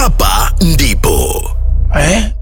hapa ndipo eh?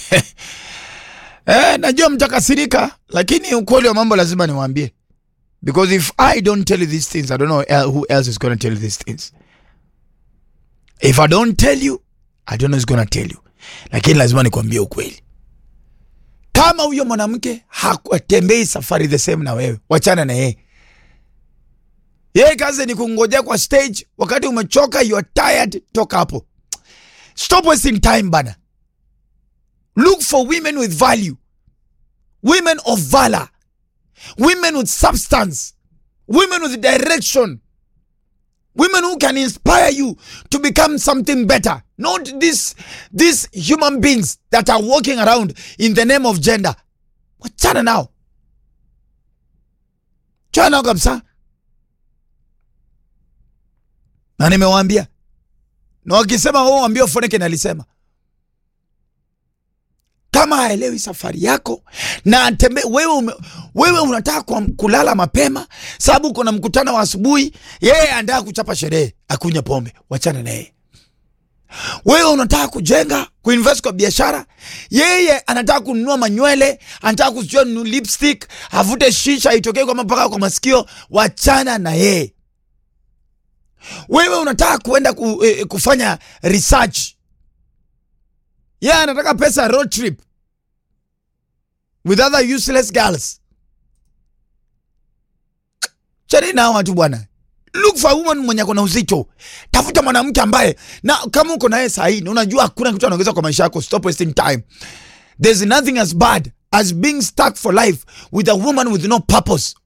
eh, najua mtakasirika, lakini ukweli wa mambo lazima niwaambie, because if I don't tell you these things I don't know el- who else is going to tell you these things. If I don't tell you I don't know who's going to tell you, lakini lazima nikwambie ukweli. Kama huyo mwanamke hakutembei safari the same na wewe, wachana na yeye. Yeye kazi ni kungojea kwa stage, wakati umechoka, you are tired, toka hapo. Stop wasting time bana. Look for women with value, women of valor, women with substance, women with direction, women who can inspire you to become something better. Not these these human beings that are walking around in the name of gender. Wachana nao, chana nao kabisa. Na nimewaambia, na wakisema wao waambie Foneke nalisema kama haelewi safari yako na atembe, wewe, ume, wewe unataka kwa, kulala mapema sababu uko na mkutano wa asubuhi, yeye anataka kuchapa sherehe akunywa pombe, wachana na yeye. Wewe unataka kujenga kuinvest kwa biashara, yeye anataka kununua manywele, anataka kuchua lipstick, avute shisha itokee kwa mpaka kwa masikio, wachana na yeye. Wewe unataka kuenda ku, eh, kufanya research yeye yeah, anataka pesa road trip with other useless girls. Chani na watu bwana. Look for a woman mwenye akona uzito. Tafuta mwanamke ambaye na kama uko naye sahi na unajua hakuna kitu anaongeza kwa maisha yako, stop wasting time. There's nothing as bad as being stuck for life with a woman with no purpose.